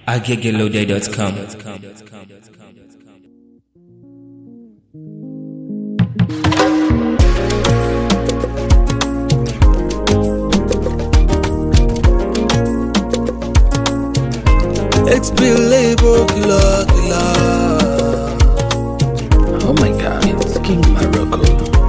agegeloday.com. It's label killer killer. Oh my god, it's King Morocco.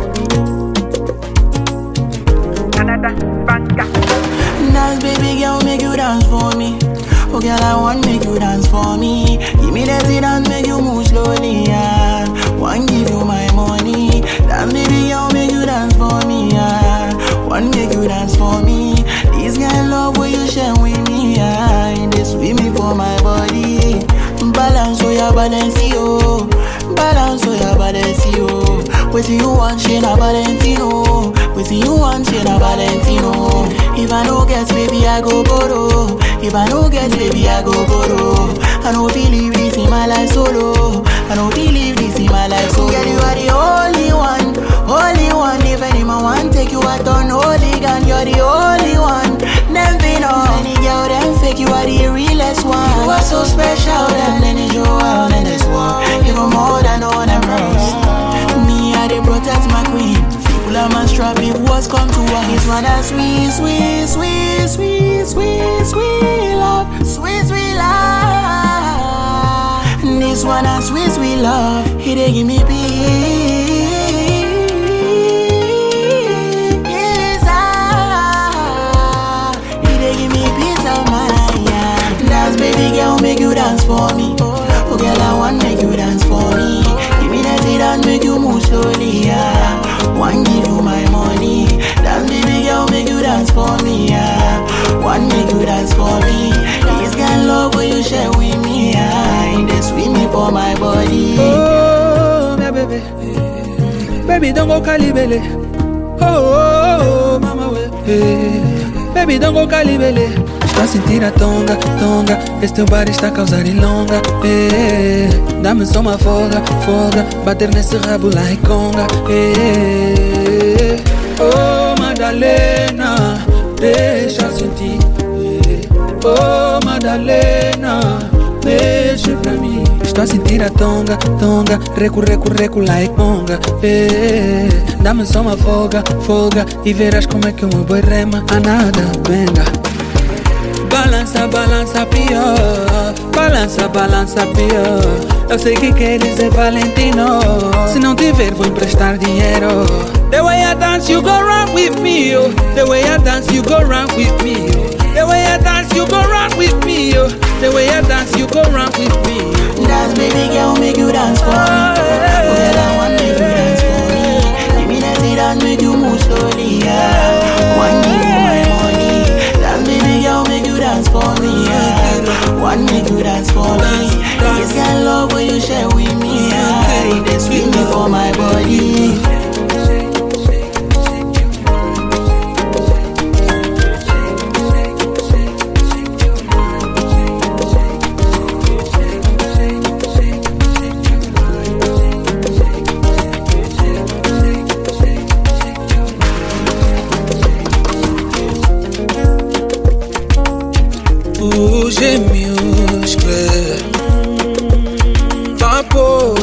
Dance, baby girl, make you dance for me. Oh, girl, I want make you dance for me. Give me that dance, make you move slowly. Yeah. Want give you my money. Dance, baby girl, make you dance for me. Yeah. Want make you dance for me. This kind love will you share with me. Yeah. And they sweet me for my body. Balance, oh yeah, balance, yo. Balance, oh yeah, balance, yo. What you want, she na Valentino. What you want, she na Valentino. If I no get, baby, I go borrow. If I no get, baby, I go borrow. I don't believe this in my life solo. I don't believe this in my life solo. Girl, you are the only one, only one. If anyone want take you out on holy gun, you're the only one. Never know. Any girl them fake, you are the realest one. You are so special, them then you out in this world. Even more than all them rose. Me, I they protect my queen. People are my strap if what's come to us. This one that sweet, sweet, sweet, sweet, sweet, sweet love, sweet, sweet love. This one that sweet, sweet love. He they give me peace. ah. He they give me peace of mind. Yeah. Dance, baby girl, make you dance for me. Oh, girl, I want make you dance for me. Give me that dance, make you move slowly. Yeah. One give you my money. Dance, baby girl, make you dance for me. Yeah. One make you dance for me. This kind love will you share with me. Yeah. And they sweet me for my body. Oh, my baby. Baby, don't go calibele. Oh, oh, oh, mama, we. Hey. Baby, don't go calibele. Estou a sentir a tonga, tonga. Esse teu bar está a causar ilonga. Hey. Dá-me só uma folga, folga. Bater nesse rabo lá e conga. Hey. Oh, Madalena, deixa eu sentir. Hey. Oh, Madalena, mexe pra mim. Estou a sentir a tonga, tonga. Recu, recu, recu, lá e conga. Eh, Dá-me só uma folga, folga. E verás como é que o meu boi rema. A nada, venga. Balança, balança pior. Balança, balança pior. Eu sei que queres é Valentino. Se não tiver, vou emprestar dinheiro. The way I dance, you go run with me. Oh. The way I dance, you go run with me. Oh. The way I dance, you go run with me. Oh. The way I dance, you go run with me. Dance, baby girl, make you dance for me. Oh, girl, I want make you dance for me. Give me that dance, make you move slowly. Yeah. One give you my money. Dance, baby girl, make you dance for me. Yeah. One make you dance for me. This kind love will you share with me. Yeah. They sweet me for my body. O G minúsculo Vapor